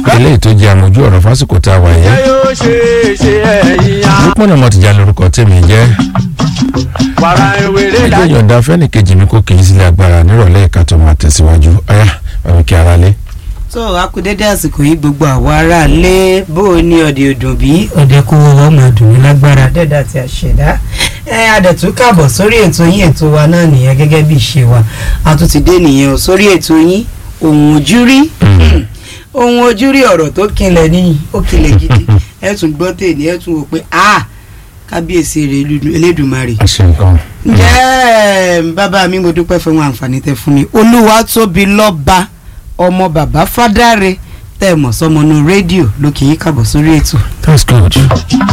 eléyìí tó jẹ́ àmójú ọ̀rọ̀ fásitì tá a wà yẹn. yóò ṣe é ṣe ẹ̀yìn ya. lópin ọmọ tìjà lórúkọ tèmi jẹ́ wàrà ewéré ẹjọ́ dájú. yọ̀ǹda fẹ́nìkejì mi kò kì í sílẹ̀ agbára nírọ̀lẹ́ ìka tó máa tẹ̀síwájú ọ̀yá bàbá kí ara lé. tó a kú dédé àsìkò yìí gbogbo àwa ará lé bó o ní ọdẹ ọdún bí ọdẹ kó wọ́n máa dùn ní lágbára dẹ́dà àti àṣẹ̀dá ẹ adẹ̀tún káàbọ̀ sórí ètò yín ètò wa náà nìyẹn gẹ́gẹ́ bí ìṣe wa a tún ti dé nìyẹn o sórí ètò yín ohun ojú rí ohun ojú rí ọ̀rọ̀ tó kinlẹ̀ ní ó kinlẹ̀ gidi ẹ tún gbọ́ tèmi ẹ tún wò pé a kábíyèsí rẹ̀ elédùnmarè àṣẹ nǹkan. ǹjẹ́ bàbá mi mo dúpẹ́ fún wọn àǹfààní tẹ fún mi olúwa tóbi lọ́ba ọmọ bàbá fádàre tẹ̀ mọ̀ sọmọnú rédíò ló kì í kàbọ̀ sórí ètò. that's good.